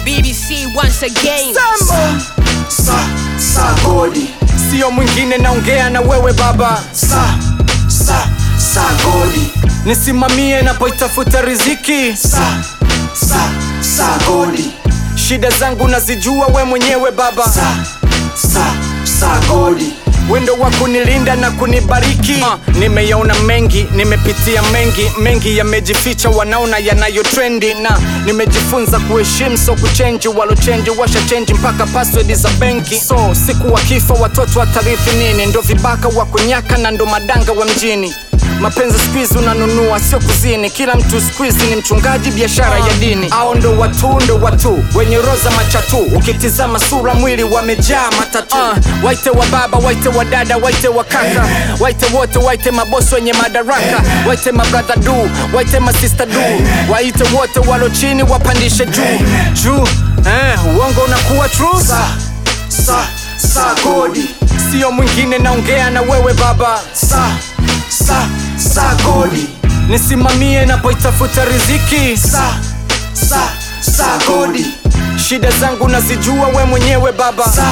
BBC once again. Sambo sa sa godi sio mwingine, naongea na wewe baba, sa sa sa godi nisimamie napoitafuta riziki. sa sa sa godi Shida zangu nazijua we mwenyewe baba, sa sa sa godi wendo wa kunilinda na kunibariki. Uh, nimeyaona mengi, nimepitia mengi, mengi yamejificha, wanaona yanayo trendi, na nimejifunza kuheshimu, so kuchenji. Walochenji washa chenji mpaka password za benki, so siku wakifa watoto watarithi nini? Ndo vibaka wa kunyaka na ndo madanga wa mjini. Mapenzi squeeze unanunua, sio kuzini. Kila mtu squeeze ni mchungaji, biashara ya dini. Ao ndo watu, ndo watu wenye roza machatu, ukitizama sura, mwili wamejaa matatu. Uh, waite wa baba, waite wa dada, waite wa kaka, waite wote, waite mabosi wenye madaraka, waite mabrother du, waite masista du, waite wote walo chini, wapandishe juu juu. Eh, uongo unakuwa true, sa sa sa godi sio mwingine, naongea na wewe baba sa sa sa godi nisimamie napoitafuta riziki. sa sa sa godi Shida zangu nazijua we mwenyewe baba, sa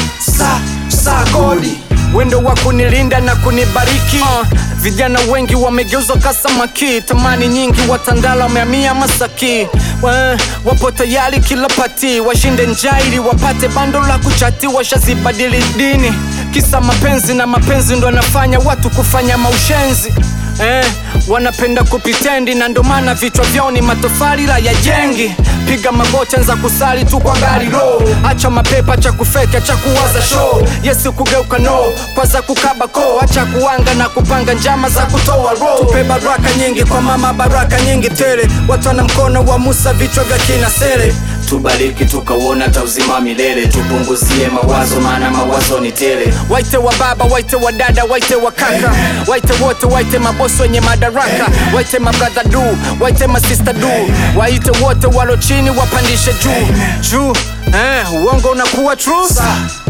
sa sa godi wendo wa kunilinda na kunibariki. Uh, vijana wengi wamegeuzwa kasamaki, tamani nyingi watandala wamehamia Masaki. Wa, wapo tayari kila pati washinde njaa ili wapate bando la kuchati, washazibadili dini kisa mapenzi, na mapenzi ndo anafanya watu kufanya maushenzi Eh, wanapenda kupitendi na ndo maana vichwa vyao ni matofali la ya jengi. Piga magoti, anza kusali tu kwa gari ro, acha mapepa, cha kufeka, cha kuwaza show. Yesu kugeuka no, kwanza kukaba ko, acha kuanga na kupanga njama za kutoa ro. Tupe baraka nyingi kwa mama, baraka nyingi tele, watu wana mkono wa Musa, vichwa vya kina sele tubariki tukauona ta uzima wa milele tupunguzie mawazo maana mawazo ni tele Waite wa baba, waite wa dada, waite wa kaka, waite wote, waite mabosi wenye madaraka, waite mabrother du, waite masista du, waite wote walo chini, wapandishe juu juu. Eh, uongo unakuwa true, sa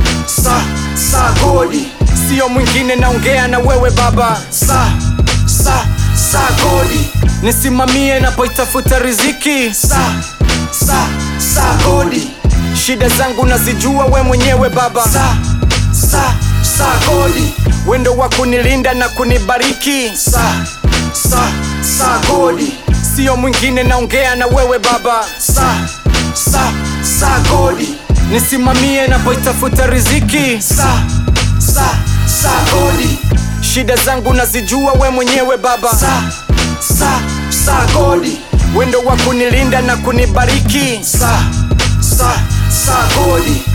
sa sa godi sio mwingine, naongea na wewe baba, sa sa sa godi nisimamie napoitafuta riziki. sa sa sa godi Shida zangu nazijua we mwenyewe baba, sa sa sa godi wendo wa kunilinda na kunibariki, sa sa sa godi sio mwingine, naongea na wewe baba, sa sa sa godi nisimamie napoitafuta riziki. sa sa sa godi Shida zangu nazijua we mwenyewe baba, sa sa sa godi wendo wa kunilinda na kunibariki. sa sa sa godi